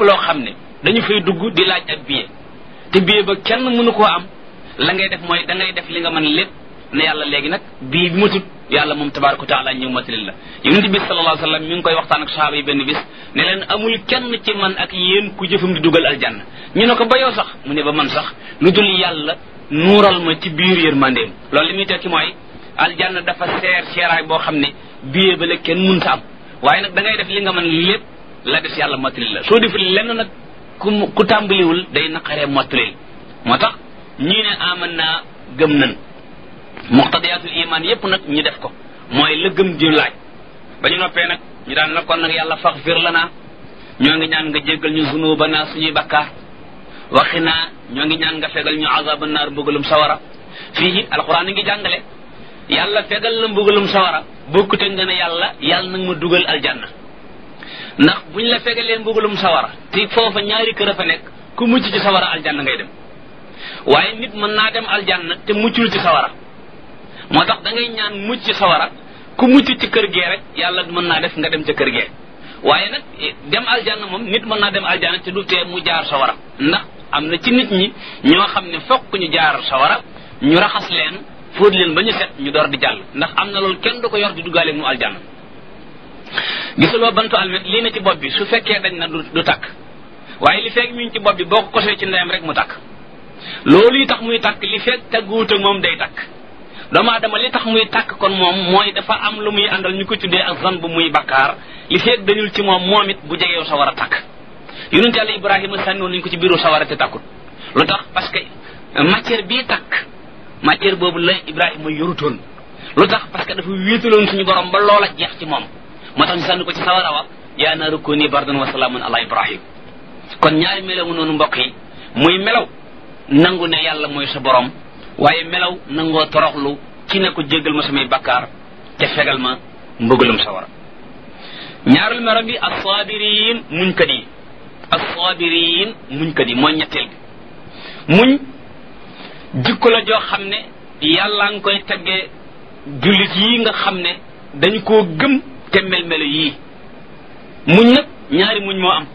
loo xam ne dañu fay dugg di laaj ak billet te billet ba kenn mënu koo am la ngay def mooy da ngay def li nga mën lépp ne yàlla léegi nag bii bi matut yàlla moom tabaraka wa taala ñëw matalil la yonente bi sallallahu alayhi wasallam mi ngi koy waxtaan ak sahaaba yi benn bis ne leen amul kenn ci man ak yéen ku jëfam di dugal aljanna ñu ne ko ba yow sax mu ne ba man sax lu dul yàlla nuural ma ci biir yërmandeem loolu li muy tekki mooy aljanna dafa seer seeraay boo xam ne billet ba la kenn mënta am waaye nag da ngay def li nga mën lépp la des yàlla matalil la soo deful lenn nag ku ku tàmbaliwul day naqaree matalil moo tax ñii ne aman naa gëm nan muqtadiyatul iman yépp nag ñu def ko mooy la gëm di laaj ba ñu noppee nag ñu daan na kon nag yàlla faxfir lana ñoo ngi ñaan nga jéggal ñu zunubana suñuy bakkaar waxi naa ñoo ngi ñaan nga fegal ñu azaba naar mbugalum sawara fii alquran ngi jàngale yàlla fegal la mbugalum sawara bokkute nga ne yàlla yàlla nag ma dugal aljanna ndax buñ la fegalee mbugalum sawara te foofa ñaari kër a fa nekk ku mucc ci sawara aljanna ngay dem waaye nit mën naa dem aljanna te muccul ci sawara moo tax da ngay ñaan mucc ci sawara ku mucc ci kër gee rek yàlla mën naa def nga dem ca kër gee waaye nag dem aljanna moom nit mën naa dem aljanna te du tee mu jaar sawara ndax am na ci nit ñi ñoo xam ne fokk ñu jaar sawara ñu raxas leen fóot leen ba ñu set ñu door di jàll ndax am na loolu kenn du ko yor di duggaale mu aljanna gisuloo bantu almet lii na ci bopp bi su fekkee dañ na du takk waaye li fekk mi ngi ci bopp bi boo ko kosee ci ndeyam rek mu takk loolu yi tax muy takk li fekk tagguwut ak moom day takk doomu aadama li tax muy tàkk kon moom mooy dafa am lu muy àndal ñu ko tuddee ak zan bu muy bakkaar li feeg dañul ci moom moom it bu jegeew sa war a tàkk yonente yàlla ibrahima sànniwoon nañu ko ci biiru sawara te tàkkut lu tax parce que matière bii tàkk matière boobu la ibrahima yorutoon lu tax parce que dafa wéetaloon suñu borom ba loola jeex ci moom moo tax ñu sànni ko ci sawara wa yaa naaru kuni bardan wa salaamun ala ibrahim kon ñaari melaw noonu mbokk yi muy melaw nangu ne yàlla mooy sa borom waaye melaw nangoo toroxlu ci ne ko jéggal ma samay bakkaar te fegal ma mbëggalum sawara ñaarul melo bi assaabiriin muñkat yi assaabiriin muñkat yi mooy ñetteel bi muñ jikko la joo xam ne yàlla nga koy teggee jullit yi nga xam ne dañu koo gëm te mel-melo yii muñ nag ñaari muñ moo am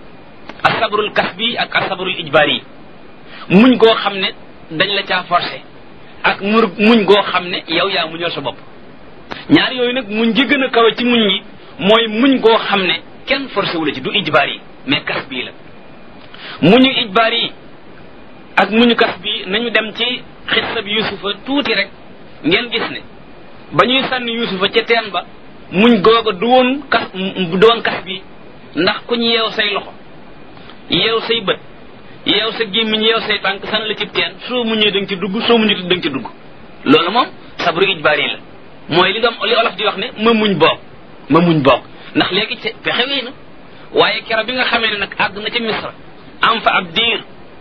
asabrul kasbi ak asabrul ijbaari yi muñ goo xam ne dañ la caa forcé ak mur muñ goo xam ne yow yaa muñal sa bopp ñaar yooyu nag muñ gi gën a kawe ci muñ yi mooy muñ goo xam ne kenn forcé wu la ci du ijbaar yi mais kas bii la muñu ijbaar yi ak muñu kas bii nañu dem ci xissa bi yusufa tuuti rek ngeen gis ne ba ñuy sànni yusufa ca teen ba muñ googa du woon kas du woon kas bi ndax ku ñu yeew say loxo yeew say bët yeew sa gémmiñ yeew say tànk san la ci teen soo muñee da nga ci dugg soo muñee da nga ci dugg loolu moom sabru ijbaar yi la mooy li nga li olof di wax ne ma muñ boog ma muñ boog ndax léegi ci pexe wéy na waaye kero bi nga xamee ne nag àgg na ca misra am fa ab diir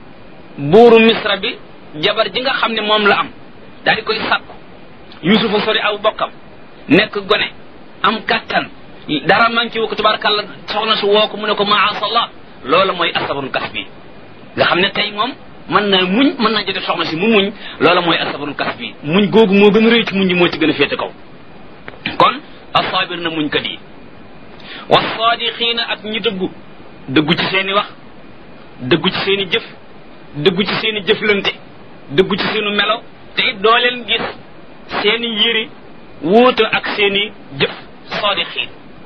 buuru misra bi jabar ji nga xam ne moom la am daal di koy sàkku yusufa sori aw bokkam nekk gone am kàttan dara manqué wu ko tabarakàllah soxna su woo ko mu ne ko maasallah loola mooy asabrul kas bi nga xam ne tey moom mën na muñ mën naa jotee soxna si mu muñ loola mooy asabrul kas bi muñ googu moo gën a rëy ci muñ yi moo ci gën a féete kaw kon asaabir na muñ kat yi wasaadixiina ak ñi dëggu dëggu ci seeni wax dëggu ci seeni jëf dëggu ci seeni jëflante dëggu ci seenu melo te it doo leen gis seeni yëri wuute ak seeni jëf saadixiin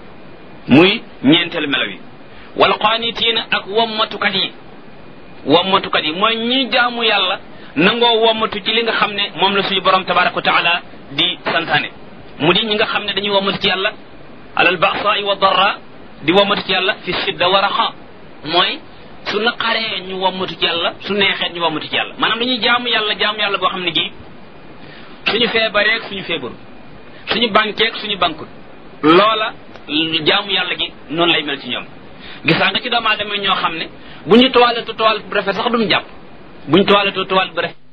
muy ñeenteelu melo yi wal qaanitiina ak wommatukat yi wommatukat yi mooy ñi jaamu yàlla nangoo wommatu ci li nga xam ne moom la suñu borom tabaraka wa taala di santaane mu di ñi nga xam ne dañuy wommatu ci yàlla alal ba'sa'i wa darra di wommatu ci yàlla fi sidda wa raxa mooy su naqaree ñu wommatu ci yàlla su neexee ñu wommatu ci yàlla maanaam dañuy jaamu yàlla jaamu yàlla boo xam ne gii suñu feebareeg suñu feebaru suñu bankeeg suñu bankut loola jaamu yàlla gi noonu lay mel ci ñoom gisaa nga ci doomu aadama ñoo xam ne bu ñu toiletoo toilette bu rafet sax duñu jàpp bu ñu toiletoo toilette bu rafet